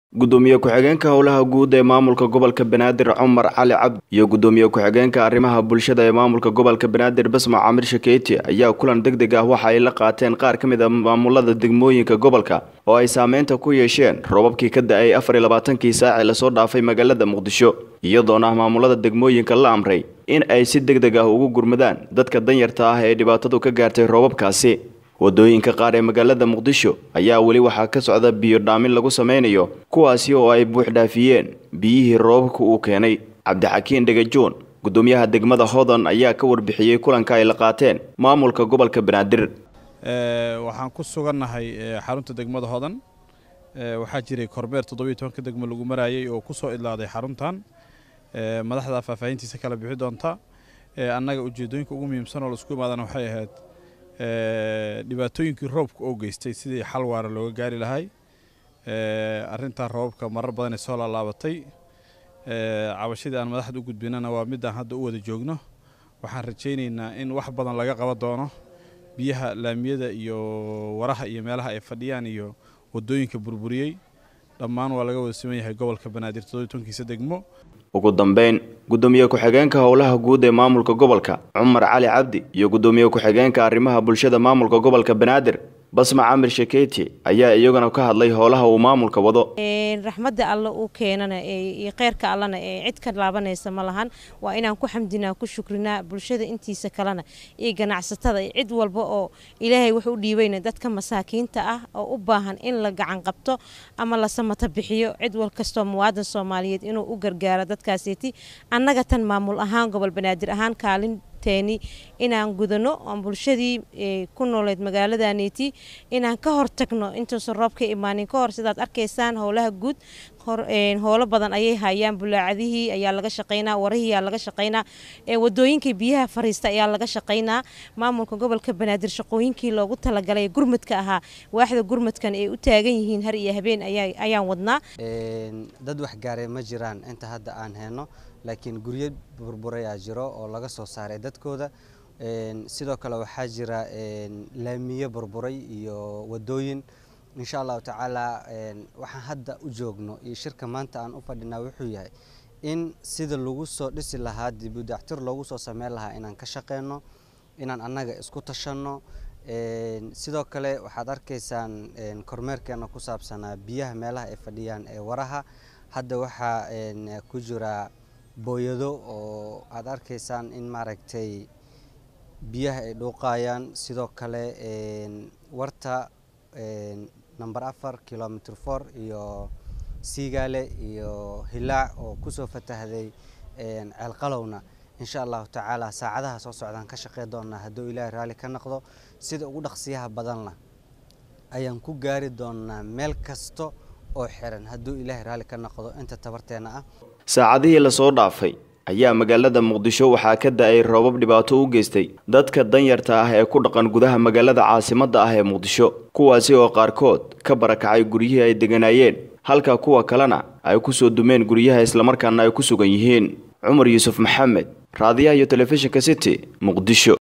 gudoomiye ku-xigeenka howlaha guud ee maamulka gobolka banaadir cumar cali cabdi iyo gudoomiye ku-xigeenka arrimaha bulshada ee maamulka gobolka banaadir basma camir shakeyti ayaa kulan deg deg ah waxa ay la qaateen qaar ka mid a maamulada degmooyinka gobolka oo ay saameynta ku yeesheen roobabkii ka da-ay afar iyo labaatankii saaci lasoo dhaafay magaalada muqdisho iyadoona maamulada degmooyinka la amray in ay si deg deg ah ugu gurmadaan dadka danyarta ah ee dhibaatadu ka gaartay roobabkaasi wadooyinka qaar ee magaalada muqdisho ayaa weli waxaa ka socda biyo dhaamin lagu sameynayo kuwaasi oo ay buux dhaafiyeen biyihii roobabka uu keenay cabdixakiin dhegajoon gudoomiyaha degmada hodan ayaa ka warbixiyey kulanka ay la qaateen maamulka gobolka banaadir waxaan ku sugannahay xarunta degmada hodan waxaa jiray kormeer toddobiyo tobanka degmo lagu maraayay oo ku soo idlaaday xaruntan madaxda faahfaahintiisa kala bixi doonta annaga ujeedooyinka ugu muhiimsan oo laisku imaadana waxay ahayd dhibaatooyinkii roobka oo geystay sidii xal waara looga gaari lahay arintan roobabka marar badan ay soo laalaabatay cabashadii aan madaxda u gudbinana waa midaan hadda u wada joogno waxaan rajaynaynaa in wax badan laga qaban doono biyaha laamiyada iyo waraha iyo meelaha ay fadhiyaan iyo wadooyinka burburiyey dhammaan waa laga wada siman yahay gobolka banaadir todobiy degmo ugu dambeyn gudoomiye ku-xigeenka howlaha guud ee maamulka gobolka cumar cali cabdi iyo gudoomiye ku-xigeenka arrimaha bulshada maamulka gobolka banaadir basma camir shakeyti ayaa iyaguna ka hadlay howlaha uu maamulka wado raxmadda alle uu keenana iyo kheyrka allana ee cid ka laabanaysa ma lahan waa inaan ku xamdinaa ku shukrinaa bulshada intiisa kalena iyo ganacsatada iyo cid walba oo ilaahay wuxuu u dhiibayna dadka masaakiinta ah oo u baahan in la gacan qabto ama la samata bixiyo cid wal kastoo muwaadan soomaaliyeed inuu u gargaaro dadkaaseeti annaga tan maamul ahaan gobol banaadir ahaan kaalin teeni inaan gudano oon bulshadii ku nooleed magaaladaneeti inaan ka hortagno intuusan roob ka imaanin ka hor sidaad arkaysaan howlaha guud howlo badan ayay hayaan bulaacadihii ayaa laga shaqaynaa warihii ayaa laga shaqaynaa wadooyinkii biyaha fariista ayaa laga shaqaynaa maamulka gobolka banaadir shaqooyinkii loogu talagalay gurmadka ahaa waaxda gurmadkan ay u taagan yihiin har iyo habeen ayaan wadnaa dad waxgaaray ma jiraan inta hadda aan heyno laakiin guryo burburayaa jiro oo laga soo saaray dadkooda sidoo kale waxaa jira laamiye burburay iyo wadooyin insha allahu tacaala waxaan hadda u joogno iyo shirka maanta aan u fadhinaa wuxuu yahay in sida lagu soo dhisi lahaa dibudactir loogu soo sameyn lahaa inaan ka shaqeyno inaan annaga isku tashanno sidoo kale waxaad arkaysaan kormeerkeena ku saabsanaa biyaha meelaha ay fadhiyaan ee waraha hadda waxaa ku jira booyado oo aada arkaysaan in maaragtay biyaha ay dhuuqayaan sidoo kale warta number afar kilomitr for iyo siigaale iyo hilaac oo kusoo fatahday ceelqalowna insha allahu tacaala saacadaha soo socdaan ka shaqey doonaa hadduu ilaahay raalli ka noqdo sida ugu dhaqsiyaha badanla ayaan ku gaari doonaa meel kasta oo xiran hadduu ilaahay raalli ka noqdo inta tabarteena ah saacadihii lasoo dhaafay ayaa magaalada muqdisho waxaa ka da-ay roobab dhibaato u geystay dadka danyarta ah ee ku dhaqan gudaha magaalada caasimadda ah ee muqdisho kuwaasi oo qaarkood ka barakacay guryihii ay deganaayeen halka kuwa kalena ay ku soo dumeen guryaha islamarkaana ay ku sugan yihiin cumar yuusuf maxamed raadiyaha iyo telefishinka city muqdisho